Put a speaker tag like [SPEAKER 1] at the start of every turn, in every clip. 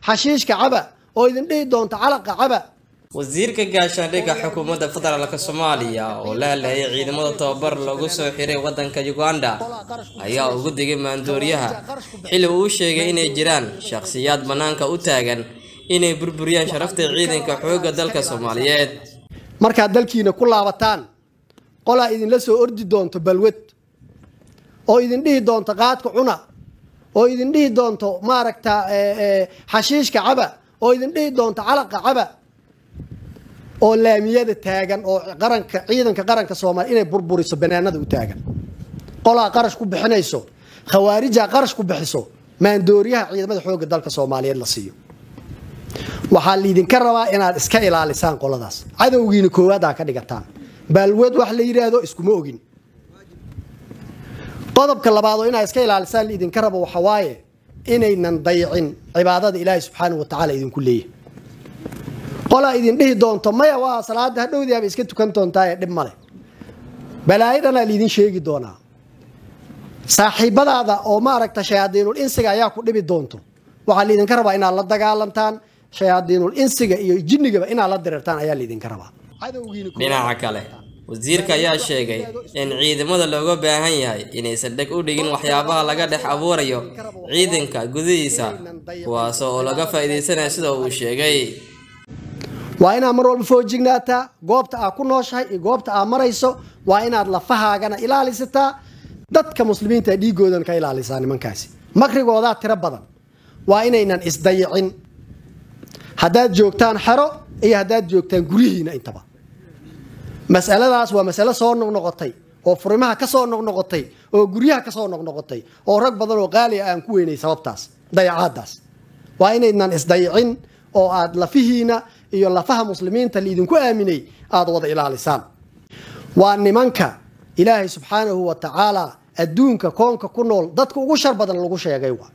[SPEAKER 1] xashiishka caba oo idin dhihi doonta calaqa caba
[SPEAKER 2] wasiirka gaashaandhigga xukuumadda federaalk soomaaliya oo la hadlayay ciidamada tababar lagu soo xiray waddanka uganda ayaa ugu digay maandooriyaha xilli uu sheegay inay jiraan shakhsiyaad bannaanka u taagan inay burburiyaan sharafta ciidanka xoogga dalka soomaaliyeed
[SPEAKER 1] markaad dalkiina ku laabataan qolaa idinla soo ordi doonto balwad oo idin dhihi doonto qaadka cuna oo idin dhihi doonto maaragta xashiishka caba oo idin dhihi doonto calaqa caba oo laamiyada taagan oo qaranka ciidanka qaranka soomaaliya inay burburiso banaanada u taagan qolaa qarash ku bixinayso khawaarijaa qarash ku bixiso maandooriyaha ciidamada xoogga dalka soomaaliyeed la siiyo waxaa liidinka rabaa inaad iska ilaalisaan qoladaas cadowgiina koowaad aa ka dhigataan baalweed wax la yidhaahdo iskuma ogin qodobka labaad oo inaad iska ilaalisaan liidinka rabo waxa waaye inaynan dayicin cibaadada ilaahay subxaana wa tacaala idinku leeyahay qolaa idin dhihi doonto maya waa salaada hadhowdii aba iska tukan doontaaye dhib male balaayo dhanaa liidin sheegi doonaa saaxiibadaada oo maaragta shayaadiinul insiga ayaa ku dhibi doonto waxaa liidinka rabaa inaad la dagaalantaan shayaadiinul insiga iyo jinnigaba inaad la dirirtaan ayaa liidinka rabaa
[SPEAKER 2] dhinaca kale wasiirka ayaa sheegay in ciidamada looga baahan yahay inaysan dheg u dhigin waxyaabaha laga dhex abuurayo ciidanka gudihiisa kuwaas oo laga faa'iidaysanayo sida uu sheegay
[SPEAKER 1] waa inaad mar walba foojignaataa goobta aad ku nooshahay iyo goobta aad marayso waa inaad lafahaagana ilaalisataa dadka muslimiinta dhiigoodan ka ilaalisaa nimankaasi makrigoodaa tiro badan waa inaynan isdayicin haddaad joogtaan xero iyo haddaad joogtaan guryihiina intaba masaladaas waa masalo soo noqnoqotay oo furimaha ka soo noqnoqotay oo guryaha ka soo noqnoqotay oo rag badan oo qaaliya aan ku weynay sababtaas dayacaadaas waa inaydnan isdayicin oo aad lafihiina iyo lafaha muslimiinta laidinku aaminay aada wada ilaalisaan waa nimanka ilaahay subxaanahu wa tacaala adduunka koonka ku nool dadka ugu shar badan lagu sheegay waa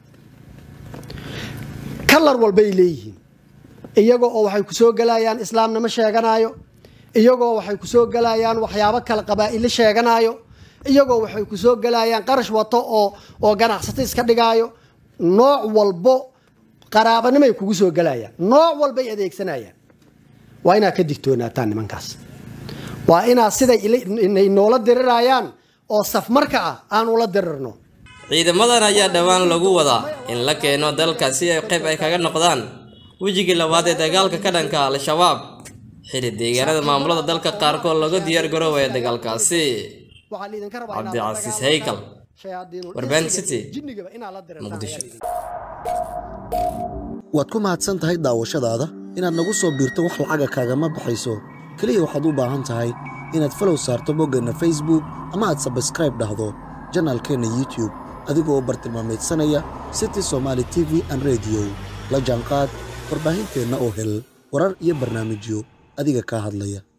[SPEAKER 1] kalar walbay leeyihiin iyagoo oo waxay kusoo gelayaan islaamnimo sheeganaayo iyagoo waxay kusoo gelayaan waxyaabo kale qabaa'ilo sheeganaayo iyagoo waxay kusoo gelayaan qarash wato oo oo ganacsato iska dhigaayo nooc walbo qaraabanimay kugu soo gelayaan nooc walbay adeegsanayaan waa inaad ka digtoonaataan nimankaas waa inaad siday inay noola dirirayaan oo safmarka ah aan ula dirirno
[SPEAKER 2] ciidamadan ayaa dhowaan lagu wadaa in la keeno dalka si ay qayb ay kaga noqdaan wejigii labaad ee dagaalka ka dhanka al-shabaab xili deegaanada maamulada dalka qaarkood laga diyaar garoobaya dagaalkaasi cabdicasiis haykal warbaan city muqdisho
[SPEAKER 3] waad ku mahadsan tahay daawashadaada inaad nagu soo biirto wax lacaga kaagama baxayso keliya waxaad u baahan tahay inaad falow saarto boggeenna facebook ama aad sabskraib dhahdo janaalkeenna youtube adigoo bartilmaameedsanaya city somaali t v an rediyo la jaanqaad warbaahinteenna oo hel warar iyo barnaamijyo adiga kaa hadlaya